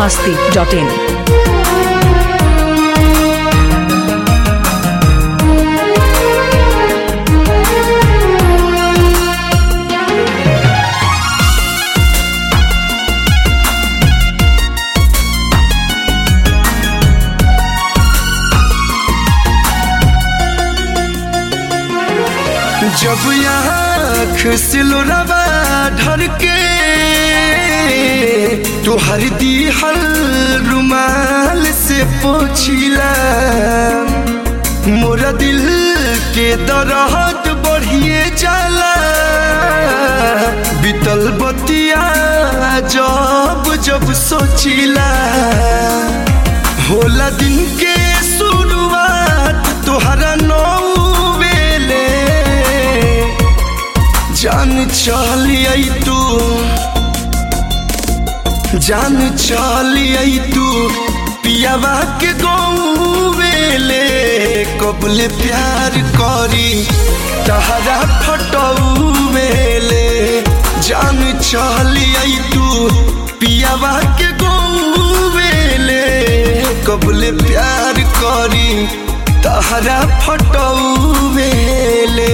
masti.in. जब आँख सिलोरवा ढर के तुहर दी हल रुमाल से पोछिला मोरा दिल के दरद बढ़िए जाला बीतल बतिया जब जब सोचिला होला दिन के शुरुआत तोहरा नौ बेले जान चलिए तू जान चलिए तू पियावा के गौवेले कबले प्यार करी तहरा फटौवेले जान चलिए तू पियावा के गौवेले कबले प्यार करी तहरा फटौवेले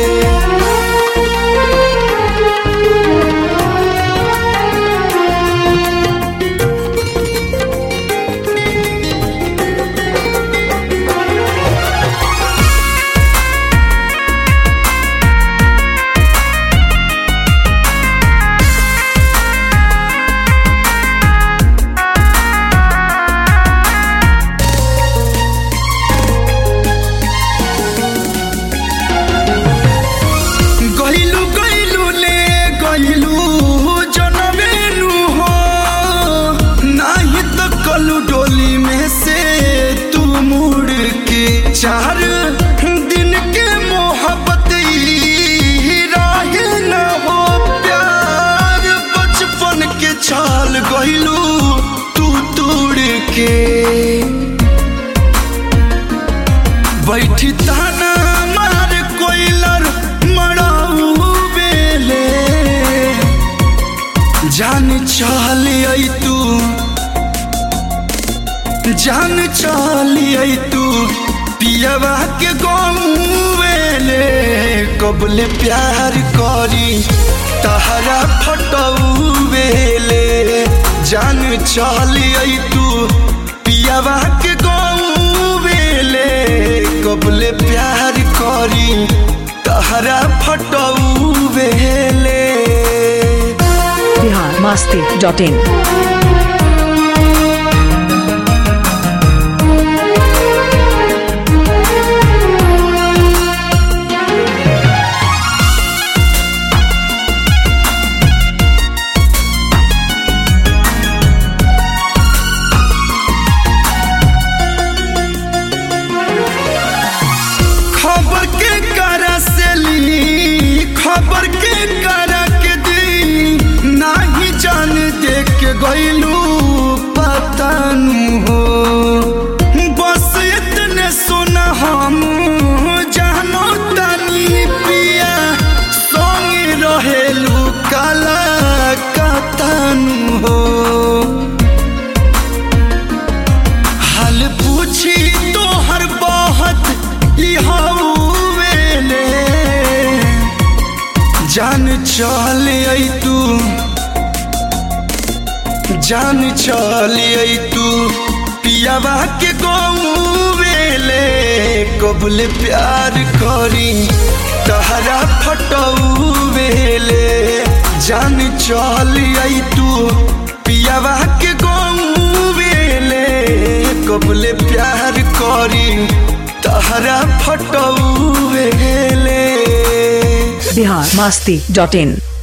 गइलु गइलु ले गइलु जनमेनु हो नाही त कलु डोली में से तू मुड़ के चार दिन के मोहब्बत ई राहे न हो प्यार बचपन के छाल गइलु तू तोड़ के बैठी ताना मार कोइलर मराऊ बेले जान चलिए तू जान चलिए तू पियवा के गौवेले कबले प्यार करी तहरा फटऊ बेले जान चलिए तू पियवा के गौवेले कबले प्यार करी तहरा फटऊ बेले Bihar masti.in. खबर के करा से ली खबर के करा के दी नाही जान देख के गइलू पतन हो बस इतने सुना हम जानो तनी पिया संग रहेलू काला कतन हो हाल पूछी तो हर बात वेले जान चल तू जान चल तू पियावा के गौवेले कबले प्यार करी तहरा फटऊ वेले जान चल तू पियावा के गौवेले कबले प्यार करी तहरा फटऊ वेले Bihar masti.in.